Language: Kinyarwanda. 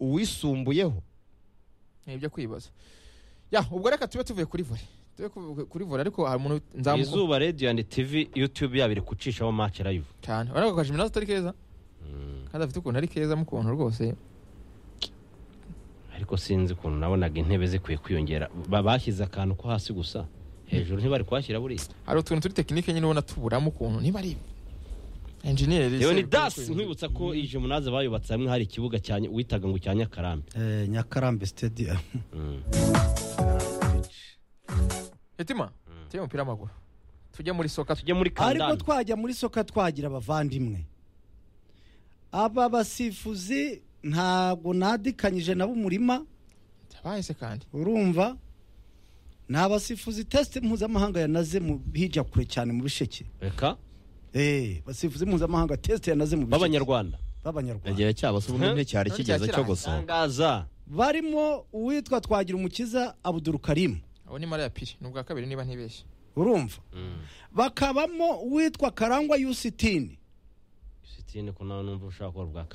uwisumbuyeho ni ibyo kwibaza ya ubwo reka tube tuvuye kuri vore tube ku- kuri vore ariko hari umuntu nzamugu izuba radiyo andi tivi yutube yabiri kucishaho make rayivu cyane urabona ko akajiminazo atari keza kandi afite ukuntu ari keza mu kuntu rwose ariko sinzi ukuntu nabonaga intebe zikwiye kwiyongera Ba- bashyize akantu ko hasi gusa hejuru ntibari kuhashyira buriya hari utuntu turi tekinike nyine ubona tuburamo ukuntu niba ari enjiniyeri Leoni dasi nkwibutsa ko iyi jemunaze bayubatse hamwe hari ikibuga cya Ny- witaga ngo cya nyakarambi Eh, nyakarambe stadium Mm. hetima tujye umupira w'amaguru tujye muri soka tujye muri ariko kandani twajya muri soka twagira abavandimwe aba basifuzi ntabwo nadikanyije nabo umurima bahise kandi urumva ni abasifuzi tesite mpuzamahanga yanaze mu hijya kure cyane mu bisheke reka Eh, basifuzi mpuzamahanga tesite yanaze mu bisheke b'abanyarwanda b'abanyarwanda igihe cyabasuba ubundi nticyari None kigeze cyo cyakiranga. gusohoka tangaza barimo uwitwa twagira umukiza abuduru karimu abo ni mara ya piri ni ubwa kabiri niba ntibeshye urumva bakabamo uwitwa karangwa yusitini sitine ko nawe numva ushaka gukora ubwa